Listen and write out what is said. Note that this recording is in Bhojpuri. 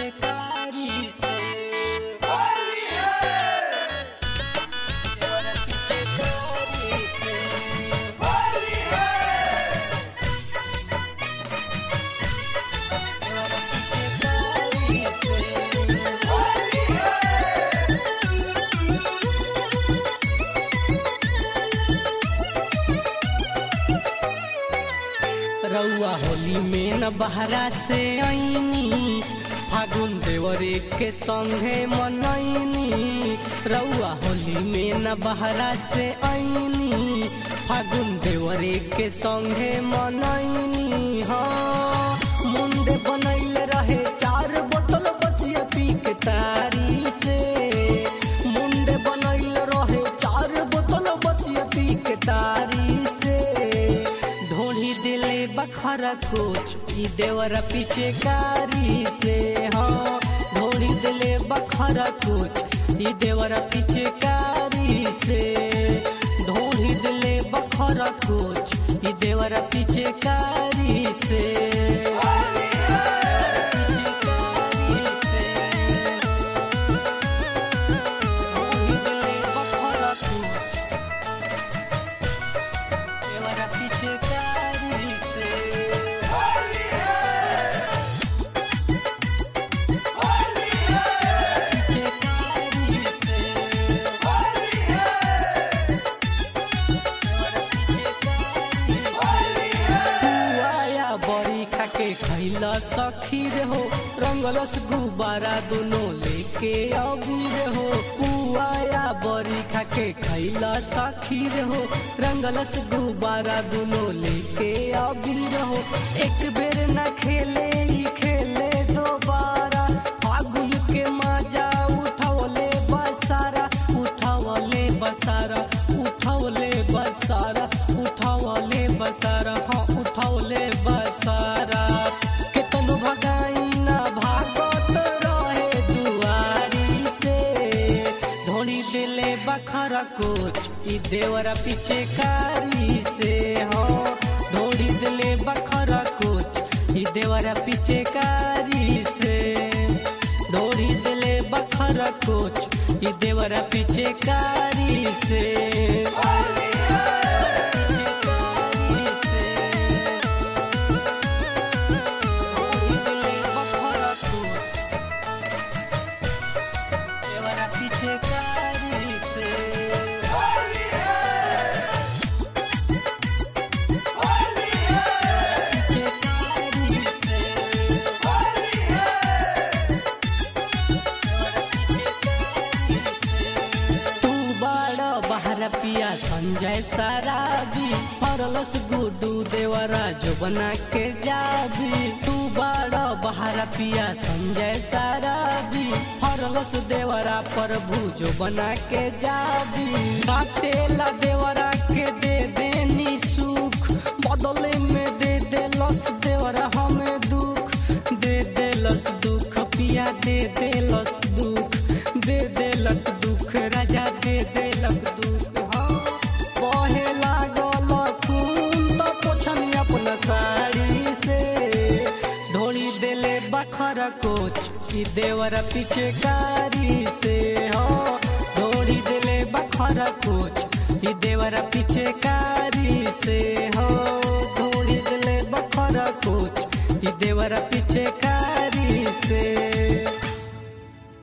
पिचकारी से देवरा पिचकारी से देवरा पिचकारी से रउआ होली में न बहरा से आईनी फागुन देवरे के संगे मनैनी रउआ होली में न बहरा से आईनी फागुन देवरे के संगे मनैनी हाँ मुंडे बनैल रहे चार बोतल बसिया पी के तारी से मुंडे बनैल रहे चार बोतल बसिया पी के तारी से ढोली दिले बखरा कोच ई देवरा पीछे कारी से हाँ ढोली दिले बखरा कोच ई देवरा पीछे कारी से ढोली दिले बखरा कोच ई देवरा पीछे कारी से ढोली दिले बखरा कोच देवरा पीछे कारी से पीछे कारी से देवरा पीछे कारी से तू आया बड़ी खाके खैला सखी रे हो रंगलस गुब्बारा दोनों लेके अबीर हो पुआया बड़ी खाके खैला सखी रे हो रंगलस गुब्बारा दोनों लेके अबीर हो एक बेर न खेले ही खेले दोबारा फागुन के मजा उठौले बसारा उठौले बसारा उठौले बसारा उठौले बसारा हाँ उठौले बसारा केतनो भगाई ना भागत रहे दुआरी से धोनी दिले बखरा कोच ई देवरा पीछे कारी से हाँ धोनी दिले बखरा कोच ई देवरा पीछे कारी से धोनी दिले बखरा कोच ई देवरा पीछे कारी से पीछे कारी से पीछे कारी से तू बड़ा बहरा पिया संजय सराबी फरलस गुडू देवरा जो बना के जाबी तू बड़ा बहरा पिया संजय सराबी फरलस देवरा प्रभु जो बना के जाबी काटेला देवरा के दे देनी सुख बदले में दे देलस देवरा हमें दुख दे देलस दुख पिया दे देलस दुख दे देलक दुख राजा दे देलक दुख हाँ बहे लागल खून तो पोछनी अपना साड़ी से ढोली देले बखरा कोच ई देवरा पीछे कारी से हाँ ढोली देले बखरा कोच ई देवरा पीछे कारी से हो ढोली देले बखरा कोच ई देवरा पीछे